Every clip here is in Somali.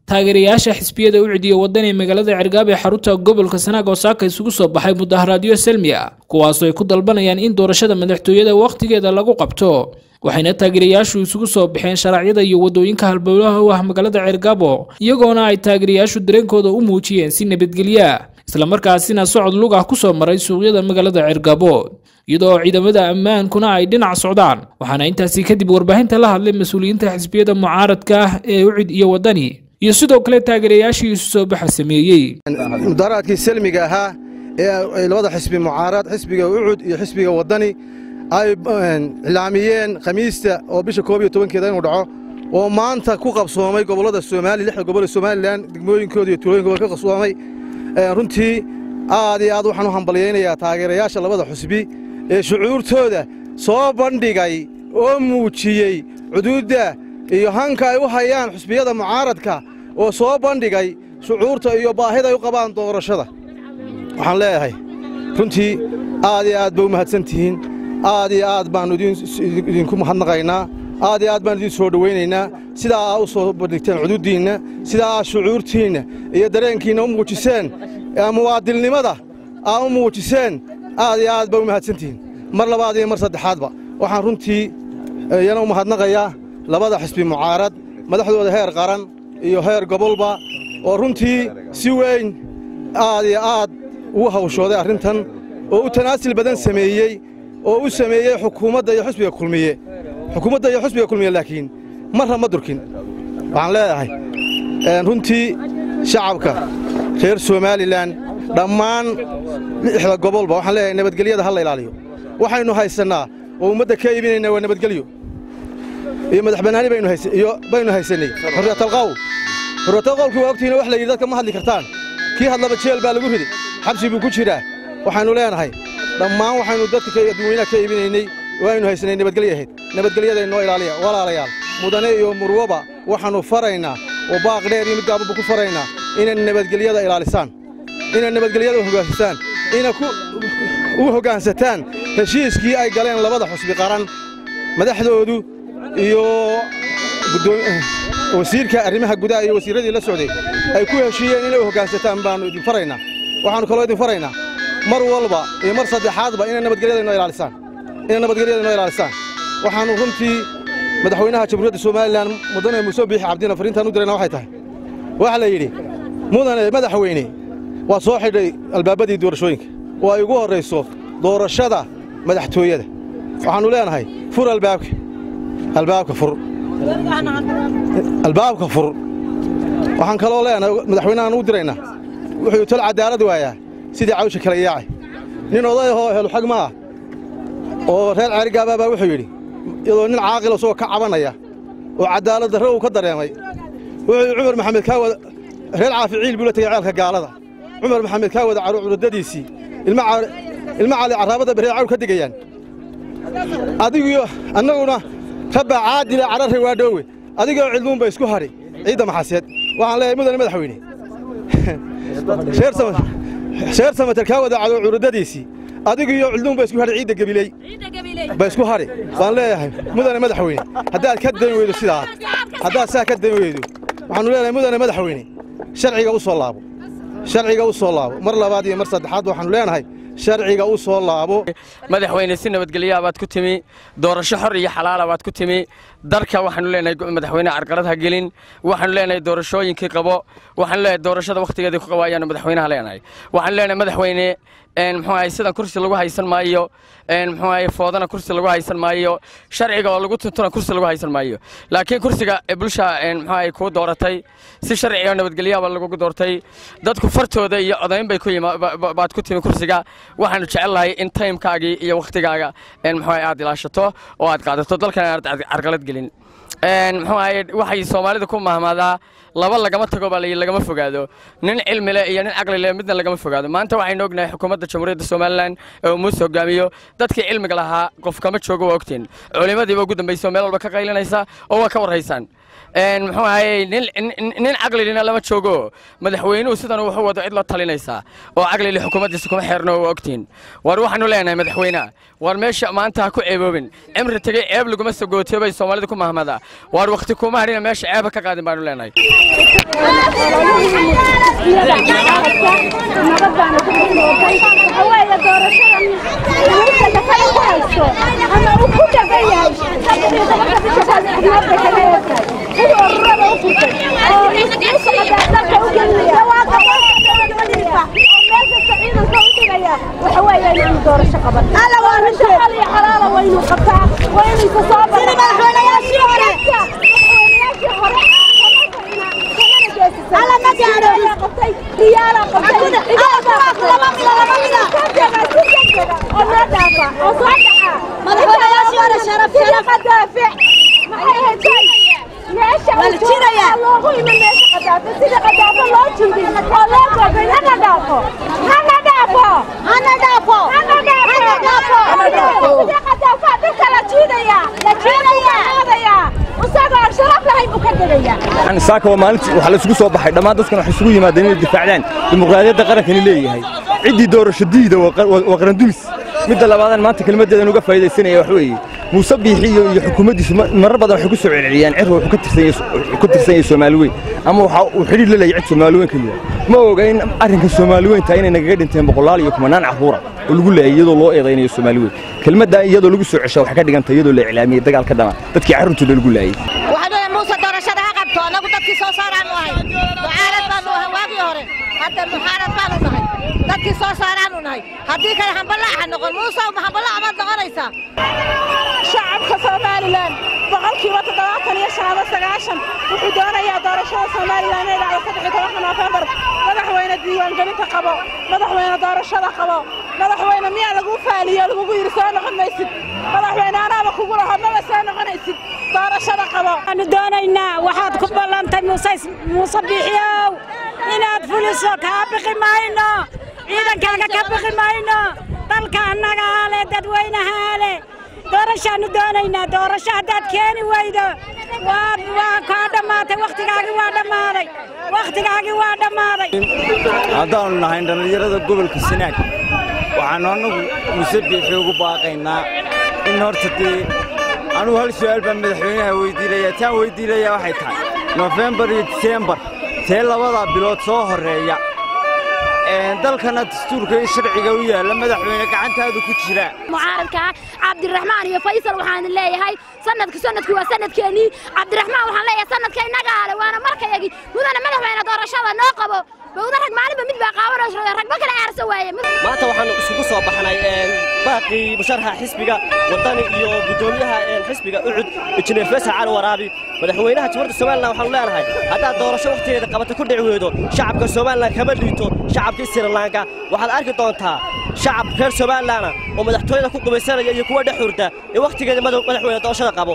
taageerayaasha xisbiyada u cidiya waddan ee magaalada cergaab ee xarunta gobolka sanaag oo saaka isugu soo baxay mudaharaadyo selmi ah kuwaasoo ay ku dalbanayaan in doorashada madaxtooyada wakhtigeeda lagu qabto waxayna taageerayaashu isugu soo baxeen sharaacyada iyo wadooyinka halbowlaha u ah magaalada ceergaabo iyagoona ay taageerayaashu dareenkooda u muujiyeen si nabadgelya islamarkaasina socod lug ah kusoo maray suuqyada magaalada ceergaabo iyadoo ciidamada ammaankuna ay dhinac socdaan waxaana intaasi kadib warbaahinta la hadlay mas-uuliyiinta xisbiyada mucaaradka ah ee ucid iyo waddani iyo sidoo kale taageerayaashii isu soo baxa sameeyey mudaharaadkii selmiga ahaa ee labada xisbi mucaarad xisbiga ucud iyo xisbiga waddani ay iclaamiyeen khamiista oo bisha koob iyo tobankeeda inuu dhaco oo maanta ku qabsoomay gobollada soomaaliya lixda gobol ee somalilan degmooyinkooda iyo tuulooyinkooda ka qabsoomay runtii aad iyo aad waxaan u hambalyaynayaa taageerayaasha labada xusbi ee shucuurtooda soo bandhigay oo muujiyey cuduudda iyo hanka ay u hayaan xusbiyada mucaaradka oo soo bandhigay shucuurta iyo baahida ay u qabaan doorashada waxaan leeyahay runtii aad iyo aad ba u mahadsan tihiin aad iyo aad baannu idinku mahadnaqaynaa aad iyo aad baan idin soo dhowaynaynaa sidaa aa u soo bandhigteen cuduuddiinna sidaa aa shucuurtiinna iyo dareenkiinna u muujiseen muwaadilnimada aa u muujiseen aad iyo aad ba u mahadsantihiin mar labaad iyo mar saddexaadba waxaan runtii iyana u mahadnaqayaa labada xisbi mucaarad madaxdooda heer qaran iyo heer gobolba oo runtii si weyn aad iyo aad ugu hawshooday arrintan oo u tanaasil badan sameeyey oo u sameeyey xukuumadda iyo xusbiga kulmiye xukuumadda iyo xusbiga kulmiye laakiin marna ma durkin waxaan leedahay runtii shacabka reer somalilan dhammaan lixda gobolba waxaan leeyahay nabadgelyada ha la ilaaliyo waxaynu haysannaa oo ummadda ka iibinaynaa waa nabadgelyo iyo madax bannaani baynu haysannay xurriyatalqawl xurriyatalqawlkii waa ogtihiina wax la yidhi dadka ma hadli kartaan kii hadlaba jeel baa lagu riday xabsi buu ku jiraa waxaynu leenahay dhammaan waxaynu dadka dadweynaha ka iibinaynay waaynu haysanay nabadgelyo ahayd nabadgelyada inoo ilaaliya walaalayaal mudane iyo murwaba waxaannu faraynaa oo baaq dheer iyo mid gaabanba ku faraynaa inay nabadgelyada ilaalisaan inay nabadgelyada u hoggaansataan inay u hoggaansataan heshiiskii ay galeen labada xusbi qaran madaxdoodu iyo wasiirka arrimaha gudaha iyo wasiirradii la socday ay ku heshiiyeen inay u hoggaansataan baannu idin faraynaa waxaannu kaloo idin faraynaa mar walba iyo mar saddexaadba inay nabadgelyada inoo ilaalisaan inay nabadgelyada inoo ilaalisaan waxaannu runtii madaxweynaha jamhuuriyadda somalilan mudane muuse biixi cabdina fariintaan u dirayna waxay tahay waxaa la yidhi mudane madaxweyne waa soo xidhay albaabadii doorashooyinka oo ay ugu horrayso doorashada madaxtooyada waxaannu leenahay fur albaabka albaabka fur albaabka fur waxaan kaloo leenahay madaxweynahaan u diraynaa wuxuu tol cadaalad waayaa sidii cawsha kala yaacay nin odayahoo helu xag ma ah oo reer ceerigaabaa baa wuxuu yidhi iyadoo nin caaqil isagoo ka cabanaya oo cadaalad darre uu ka dareemay wuxuu yidhi cumar maxamed kaa wada reer caaficiil buu la tegey ceelka gaalada cumar maxamed kaa wada curadadiisii ilma cali carraabadda reer cawl ka digayaan adigiyo annaguna rabbaa caadila cararre waa dhoowe adigoo cidluunba isku hadhi ciidda maxaseed waxaan leeyahay mudane madaxweyne reer samater kaa wada cadow curadadiisii adigiyo cidluunba isku hadhi ciidda gabiley ba isku hadhi baan leeyahay mudane madaxweyne haddaad ka dan weydo sidaa haddaad saa ka dan weydo waxaannu leenahay mudane madaxweyne sharciga u soo laabo sharciga u soo laabo mar labaad iyo mar saddexaad waxaannu leenahay sharciga u soo laabo madaxweyne si nabadgelyaa baad ku timi doorasho xor iyo xalaala baad ku timi darka waxaanu leenahay madaxweyne carqalad ha gelin waxaanu leenahay doorashooyinkii qabo waxaanu leenahay doorashada wakhtigeedii ku qabo ayaanu madaxweynaha leenahay waxaanu leenahay madaxweyne muxuu ahay sidan kursi lagu haysan maayo muxuu ahay foodana kursi lagu haysan maayo sharciga oo lagu tuntuna kursi lagu haysan maayo laakiin kursiga bulsha muxuu ahay kuu dooratay si sharciga oo nabadgelyaaba lagugu doortay dadku fartooda iyo codayn bay ku baad ku timi kursiga waxaanu jecelnahay in taymkaagii iyo wakhtigaaga muxuu ahay aad ilaashato oo aad qaadato dalkan aad carqalad gelin muxuu ahay waxay soomaalida ku mahmaadaa laba lagama tago baa layidhi lagama fogaado nin cilmi leh iyo nin caqli leh midna lagama fogaado maanta waxaynu ognahay xukuumadda jamhuuriyadda somalilan ee uu muuse hogaamiyo dadkii cilmiga lahaa qof kama joogo waa ogtiin culimadiiba ugu dambaysa oo meel walba ka qaylinaysa oo waa ka warhaysaan muxuu ahayey nin caqlilina lama joogo madaxweynuhu sidan wuxuu wado cid la talinaysaa oo caqlili xukuumaddiisa kuma xeerno waa ogtiin war waxaanu leenahay madaxweynaha war meesha maanta ha ku ceeboobin cimri tegey ceeb laguma sagootiyo bay soomaalida ku mahmadaa war wakhti kuma hadhina meesha ceeba ka qaadin baanu leenahay saaka waa maalintii waxaa la isugu soo baxay dhammaan dadkan waxay isugu yimaadeen inay difaacdaan dimuqraadiyadda qarankani leeyahay ciddii doorasho diida waa qarandumis midda labaadaan maanta kelmaddeedan uga faa'iidaysanaya wax weeye muuse biixi iyo xukuumaddiisu marar badan waxay ku soo celceliyaan cirka wuxuu ka tirsan yahay soomaali weyn ama waxa uu xidhiir la leeyahay cid soomaali weyn ka yidhaha ma oga in arrinka soomaali weynta inay nagaga dhinteen boqolaal iyo kumanaan carruura oo lagu leeyay iyadoo loo eedaynayo soomaali weyn kelmaddaa iyadoo lagu soo ceshaa waxay ka dhiganta iyadoo la iclaamiyey dagaal ka dhama dadkii carruurtooda lagu laayey anagu dadkii soo saaraanu ahay mucaarad baanu ahay waagii hore hadda muxaarad baanu nahay dadkii soo saaraanu nahay haddii kale hamballaaca noqon muusow ma hamballaac baad noqonaysaa shacabka somalilan boqolkiiba toddobaatan iyo shan ama sagaashan wuxuu doonayaa doorashada somalilan inay dhacdo saddex iyo tobanka noofembar madaxweyne diiwaangelinta qabo madaxweyne doorashada qabo madaxweyne miyaa lagu faaliyo lagugu yidhi soo noqon maysid madaxweyne anaaba kugu laho maba soo noqonaysid doorashada qabo waxaanu doonaynaa waxaad ku ballantay muuse biixiyow inaad fuliso kaa bixi mayno ciidankaaga ka bixi mayno dalka annagaa leh dadweynahaa leh doorashaannu doonaynaa doorasho haddaad keeni weydo waad waa kaa dhammaatay wakhtigaagii waa dhammaaday wakhtigaagii waa dhammaaday haddaannu nahay dhallinyarada gobolka sanaag waxaannu annagu muse biixi ugu baaqaynaa in horta dee anugu hal su'aal baan madaxweynaha weyddiilayaa taan weyddiilayaa waxay tahay nofembar iyo disembar tee labadaa bilood soo horreeya dalkana dastuurka iyo sharciga u yaalla madaxweyne gacantaadu ku jira mucaaradka cabdiraxmaan iyo faysal waxaan leeyahay sanadka sanadku waa sanadkeennii cabdiraxmaan waxaan leeyahay sanadka innaga ale waana markayagii mudana madaxweyne doorashada noo qabo bawda rag maalinba mid baa qaawanayso ragba kale aarsa waaye maanta waxaanu isugu soo baxnay baaqii musharaxa xisbiga wadani iyo guddoomiyaha xisbiga ucud injineer faysal cali waraabi madaxweynaha jamhuuriyadda somalilan waxaanu leenahay haddaad doorasho wakhtigeeda qabata ku dhici weydo shacabka somalilan kama liito shacabkii sirilanka waxaad arki doontaa shacab reer somalilana oo madaxtooyada ku qubaysanaya iyo kuwa dhex hurda ee wakhtigeeda madaxweyne doorashada qabo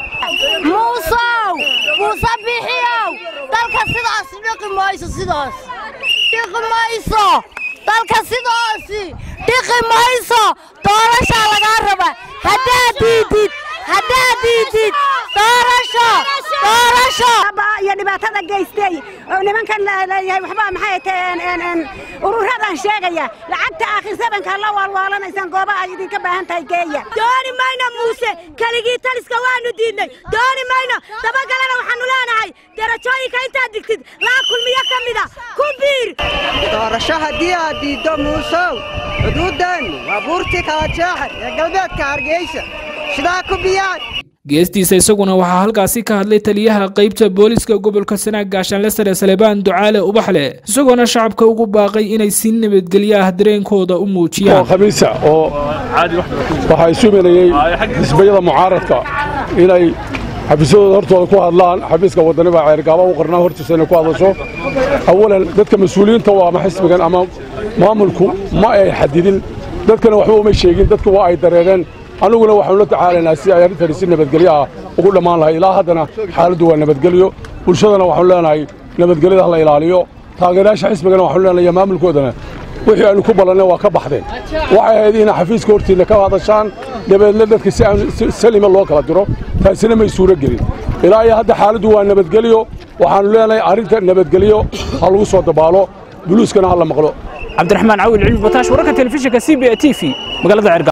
muusow muuse bixiyow dalka sidaas dhiqi mayso sidaas dhiqi mayso dalka sidaasi dhiqi mayso doorashaa lagaa raba haddaad diidid haddaad diidid doorasho doorasho iyo dhibaatada geystay oo nimankan leeyahay waxba maxay taheen ururadan sheegaya lacagta aakhir sabanka la waalwaalanaysaan goobaha ay idinka baahan tahay geeya dooni mayno muuse keligii taliska waanu diidnay dooni mayno dabagalana waxaanu leenahay darajooyinka intaad digtid laa kulmiyo ka mida ku biir doorasho haddii aad diiddo muusow xuduuddan waa buurtii kala jeexar ee galbeedka hargeysa sidaa ku biyaan geestiisa isaguna waxaa halkaasi ka hadlay taliyaha qaybta booliska gobolka sanaag gaashaanle sare salebaan ducaale ubaxle isagoona shacabka ugu baaqay inay si nabadgelyo ah dareenkooda u muujiyaan khamiisa oo waxaa isu melayey xisbiyada mucaaradka inay xafiisyadooda hortooda ku hadlaan xafiiska wadani baa ceergaaba u qarnaa hortiisa inay ku hadasho awalan dadka mas-uuliyiinta waa ama xisbigan ama maamulku ma ay xadidin dadkana waxba uma sheegin dadku waa ay dareereen annuguna waxaanu la tacaalaynaa si ay arrintani si nabadgelyo ah ugu dhammaan lahay ilaa haddana xaaladdu waa nabadgelyo bulshadana waxaanu leenahay nabadgelyada ha la ilaaliyo taageerayaasha xisbigana waxaanu leenahay maamulkoodana wixii aynu ku ballannay waa ka baxdeen waxay ahayd inay xafiiska hortiinna ka hadashaan dabeedna dadka si aan salima loo kala diro taasina may suuro gelin ilaa iyo hadda xaaladdu waa nabadgelyo waxaannu leenahay arrinta nabadgelyo ha lagu soo dabaalo buluuskana ha la maqlo cabdiraxmaan cawil cilmi bataash wararka telefishinka c b a t v magaalada cergaabo